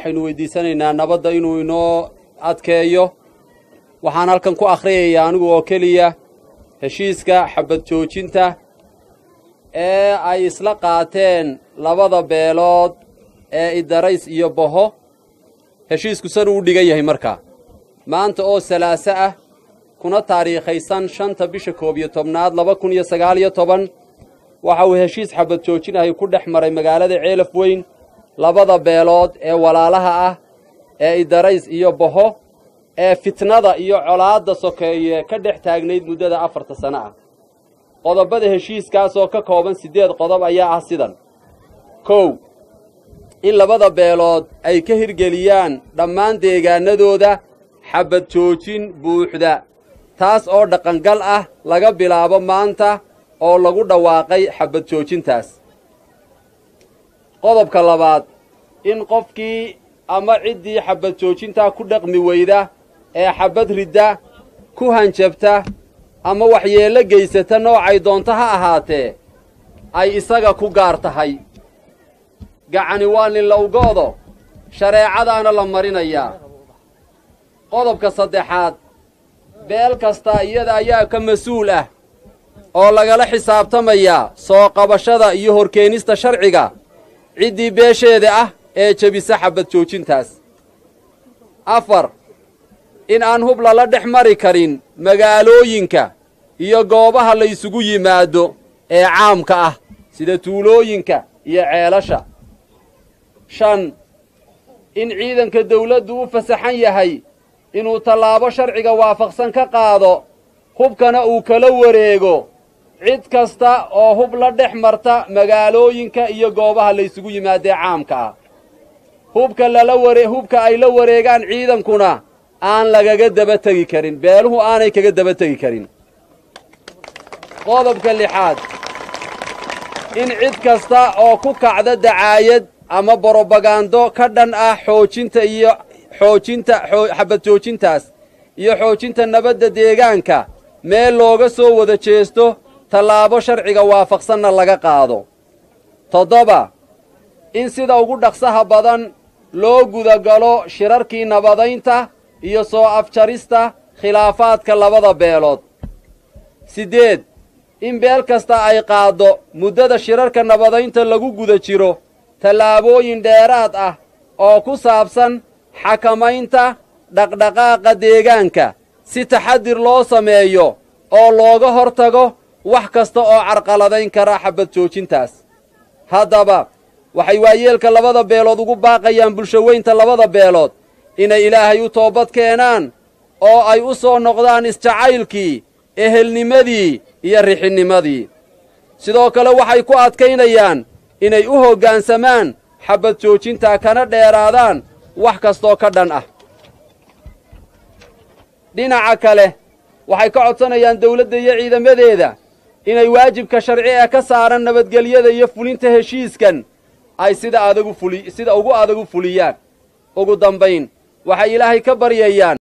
waxaynu weydiisanaynaa nabadda inuu inoo adkeeyo waxaan halkan ku akhriyayaa anigu oo keliya heshiiska xabad joojinta ee ay isla qaateen labada beelood ee idarays iyo boho heshiisku sanuu u dhigan yahay markaa maanta oo salaaso ah kuna taariikhaysan shanta bisha koob iyo tobnaad laba kun iyo sagaal iyo toban waxa uu heshiis xabad joojin ahi ku dhex maray magaalada ceelaf weyn labada beelood ee walaalaha ah ee idarays iyo boho ee fitnada iyo colaadda sokeeye ka dhex taagnayd muddada afarta sano ah qodobada heshiiskaas oo ka kooban siddeed qodob ayaa ah sidan kow in labada beelood ay ka hirgeliyaan dhammaan deegaanadooda xabad joojin buuxda taas oo dhaqangal ah laga bilaabo maanta oo lagu dhawaaqay xabad joojintaas qodobka labaad in qofkii ama ciddii xabad joojintaa ku dhaqmi weyda ee xabad ridda ku hanjabta ama waxyeello geysata noocay doonto ha ahaatee ay isaga ku gaar tahay gacani waa ninlowgoodo shareecadaana la marinayaa qodobka saddexaad beel kasta iyada ayaa ka mas-uul ah oo lagala xisaabtamayaa soo qabashada iyo horkeenista sharciga ciddii beesheeda ah ee jebisa xabad joojintaas afar in aan hub lala dhex mari karin magaalooyinka iyo goobaha la isugu yimaado ee caamka ah sida tuulooyinka iyo ceelasha shan in ciidanka dawladdu u fasaxan yahay inuu tallaabo sharciga waafaqsan ka qaado hubkana uu kala wareego cid kasta oo hub la dhex marta magaalooyinka iyo goobaha la ysugu yimaadee caamka ah hubka lala ware hubka ay la wareegaan ciidankuna aan lagaga daba tegi karin beeluhu aanay kaga daba tegi karin qodobka lixaad in cid kasta oo ku kacda dacaayad ama borobagando ka dhan ah xoojinta iyo xoojinta xabad joojintaas iyo xoojinta nabadda deegaanka meel looga soo wada jeesto tallaabo sharciga waafaqsanna laga qaado toddoba in sida ugu dhaqsaha badan loo gudagalo shirarkii nabadaynta iyo soo afjarista khilaafaadka labada beelood siddeed in beel kasta ay qaaddo muddada shirarka nabadaynta lagu guda jiro tallaabooyin dheeraad ah oo ku saabsan xakamaynta dhaqdhaqaaqa deegaanka si taxadir loo sameeyo oo looga hor tago wax kasta oo carqaladayn kara xabad joojintaas haddaba waxay waayeelka labada beelood ugu baaqayaan bulshaweynta labada beelood inay ilaahay u toobad keenaan oo ay u soo noqdaan isjacaylkii ehelnimadii iyo rixinnimadii sidoo kale waxay ku adkaynayaan inay u hoggaansamaan xabad joojintaa kana dheeraadaan wax kastoo ka dhan ah dhinaca kale waxay ka codsanayaan dawladda iyo ciidamadeeda inay waajibka sharci ee ka saaran nabadgelyada iyo fulinta heshiiskan ay sida adagu fuli sida ugu adagu fuliyaan ugu dambayn waxay ilaahay ka baryayaan